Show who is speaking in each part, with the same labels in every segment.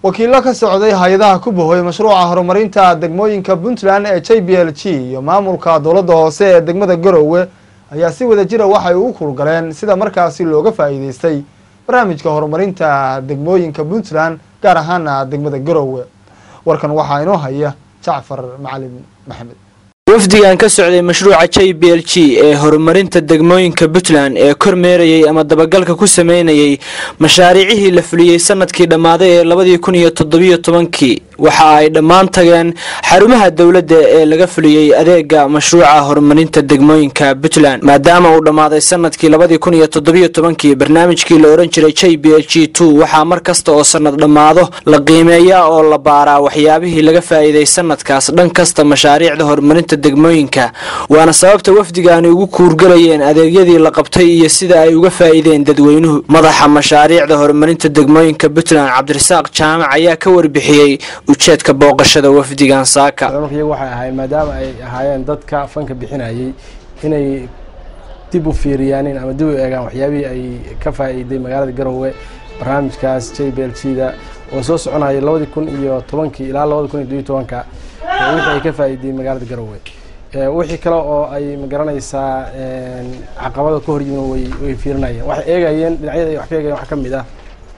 Speaker 1: wakiilo ka socday hay-adaha ku bahoy mashruuca horumarinta degmooyinka puntland ee j b l g iyo maamulka dowladda hoose ee degmada garowe ayaa si wada jira waxay ugu kurgaleen sida markaasi looga faa'iideystay barnaamijka horumarinta degmooyinka puntland gaar ahaana degmada garowe warkan waxaa inoo haya jacfar macalin maxamed
Speaker 2: wafdigan ka socday mashruuca j b l g ee horumarinta degmooyinka puntland ee kormeerayay ama dabagalka ku sameynayay mashaariicihii la fuliyey sanadkii dhammaaday ee labadii kun iyo toddobiyo tobankii waxa ay dhammaan tageen xarumaha dowladda ee laga fuliyey adeega mashruuca horumarinta degmooyinka puntland maadaama uu dhammaaday sanadkii labadii kun iyo toddobiyo tobankii barnaamijkii la ohan jiray j b l g two waxaa mar kasta oo sanad dhammaado la qiimeeyaa oo la baaraa waxyaabihii laga faa'iiday sanadkaas dhan kasta mashaariicda horumarinta degmooyinka waana sababta wafdigaani ugu kuurgalayeen adeegyadii la qabtay iyo sida ay uga faa'iideen dadweynuhu madaxa mashaariicda horumarinta degmooyinka puntland cabdirasaaq jaamac ayaa ka warbixiyey ujeedka booqashada wafdigan saaka
Speaker 3: iyagu waxay ahaayeen maadaama ay ahaayeen dadka fanka bixinayay inay dib u fiiriyaanin ama dib u eegaan waxyaabihii ay ka faa'iiday magaalada garowe barnaamijkaas j b l g da oo soo soconaya labadii kun iyo tobankii ilaa labada kun iyo dobiyo tobanka wixii ay ka faa'iidey magaalada garowe wixii kale oo ay magaranaysaa caqabada ka horyimin way way fiirinayeen waxay eegayeen dhinacyada ay wax ka eegayeen waxaa ka mid ah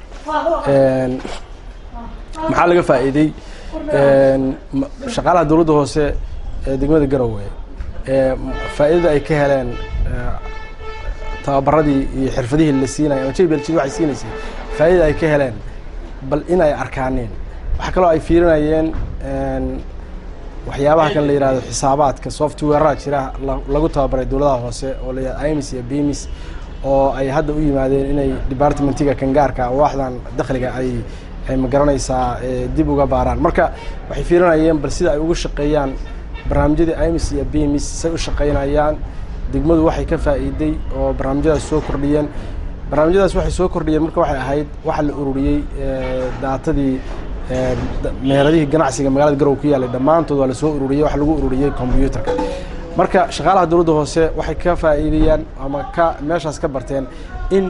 Speaker 3: maxaa laga faa'iidey shaqaalaha dowladda hoose ee degmada garowe faa'iidada ay ka heleen tababaradii iyo xirfadihii la siinaya ama j b l g waxay siinaysay faa'iidada ay ka heleen bal in ay arkaaneen waxaa kaloo ay fiirinayeen waxyaabaha kan la yihahdo xisaabaadka softwareha jira lagu tababaray dowladaha hoose oo la yihahdo imis iyo bimis oo ay hadda u yimaadeen inay departmentiga kangaarka waaxdan dakhliga ay ay magaranaysaa dib uga baaraan marka waxay fiirinayeen bal sida ay uga shaqeeyaan barnaamijyadii imis iyo bimis say u shaqeynayaan degmadu waxay ka faa'iiday oo barnaamijyadaas soo kordhiyeen barnaamijyadaas waxay soo kordhiyeen marka waxay ahayd waxa la ururiyey daatadii meheradihii ganacsiga magaalada garowe ku yaallay dhammaantood waa lasoo ururiyey waxa lagu ururiyey combyuutarka marka shaqaalaha dowladda hoose waxay ka faa'iidayaan ama ka meeshaas ka barteen in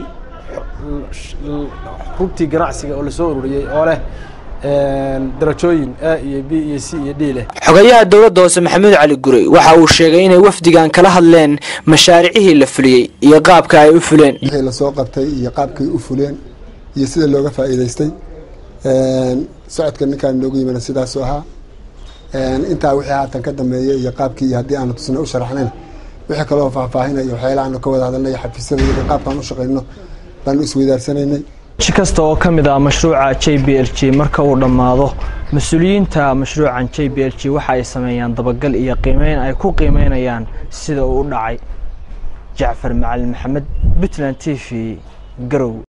Speaker 3: rugtii ganacsiga oo lasoo ururiyey oo leh darajooyin a iyo b iyo c iyo d leh
Speaker 2: xogayaha dowladda hoose maxamuud cali gurey waxa uu sheegay inay wafdigan kala hadleen mashaariicihii la fuliyey iyo qaabka ay u fuleen
Speaker 4: wixii lasoo qabtay iyo qaabkay u fuleen iyo sida looga faa'iidaystay socodka ninkaan noogu yimina sidaasuu ahaa intaa wixii haatan ka dambeeyay iyo qaabkii iyo haddii aanu tusna u sharaxnayn wixii kaloo faahfaahinaya waxyaala aanu ka wada hadalnay xafiisyada iyo qaabkaan u shaqayno baanu isweydaaranaynay
Speaker 2: ji kasta oo ka mid ah mashruuca j b l g marka uu dhammaado mas-uuliyiinta mashruucan j b l g waxa ay sameeyaan dabagal iyo qiimeyn ay ku qiimeynayaan sida uu u dhacay jacfar macalin maxamed puntland t v garow